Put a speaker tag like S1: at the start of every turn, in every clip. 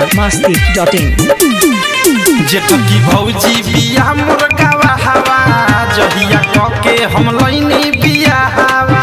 S1: masti.in
S2: जेठकी भौजी बिया मुर्गावा हवा जहिया कके हम लैनी बिया हवा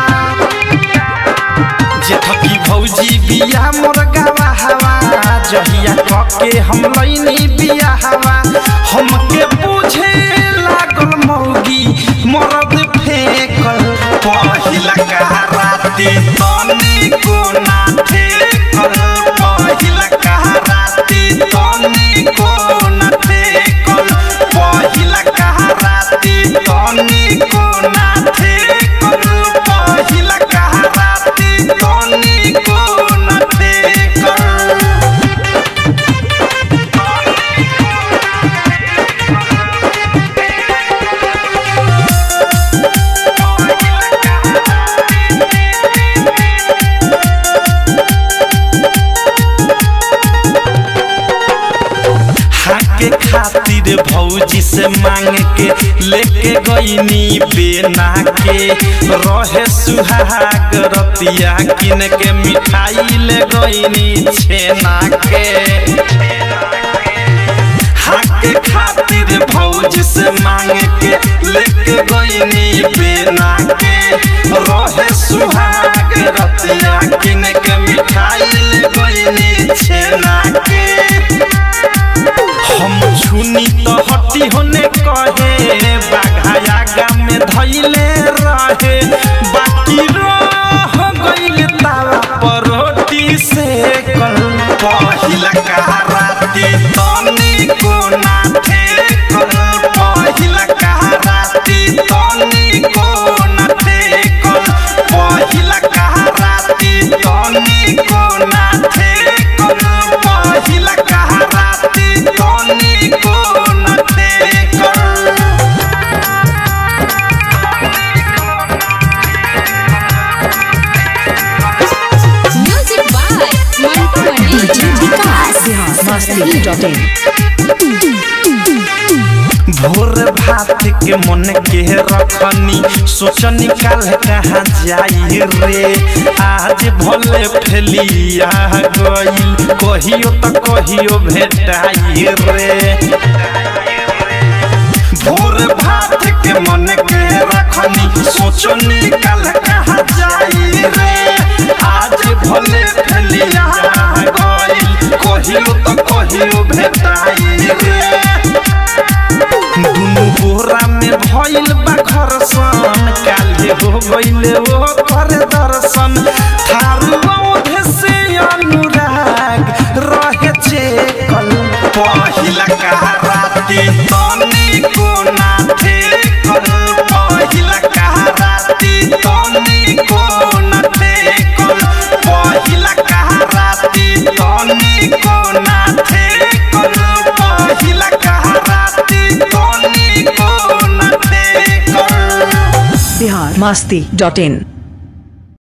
S2: जेठकी भौजी बिया मुर्गावा हवा जहिया कके हम लैनी बिया हवा हमके पूछे लागल मौगी मरद फेकल पहिला कहराती तनी को ना फेकल पहिला कहराती तनी को ना फेकल पहिला कहराती तनी को ना फेकल पहिला कहराती तनी को ना फेकल हाके खातिर भौजी से मांग के लेके गईनी बेना के रहे सुहाग रतिया किन के मिठाई ले गईनी छेना के हाके खातिर भौजी से मांग के लेके गईनी बेना के रहे सुहाग रतिया किन के मिठाई ले गईनी छेना के हम छुनी तो हटी होने कहे बाघाया गाम में धैले रहे बाकी रह गइल तावा पर रोटी से कल पहिला कहराती तनी को ना ठेकल पहिला कहराती तनी को ना ठेकल पहिला कहराती तनी को ना ठेकल पहिला कहराती तनी को ना ठेकल
S3: Music by Mantu Mani.
S1: masti.in
S2: भोर भात के मन के रखनी सोच निकाल कहाँ जाई रे आज भले फैलिया गईल कहियो तो कहियो भेटाई रे भोर भात के मन के रखनी सोच निकाल कहाँ जाई रे आज भले फैलिया गईल कहियो तो कहियो भेटाई रे दुनु बोरा में भइल बा घरसन काल्हे हो गइले ओ कर दर्शन थारू औधे से अनुराग रहे चेकल पहिला कहराती तनी को ना ठेकल पहिला कहराती तनी को ना ठेकल पहिला कहराती तनी को ना ठेकल पहिला कहराती तनी को ना ठेकल
S1: masti.in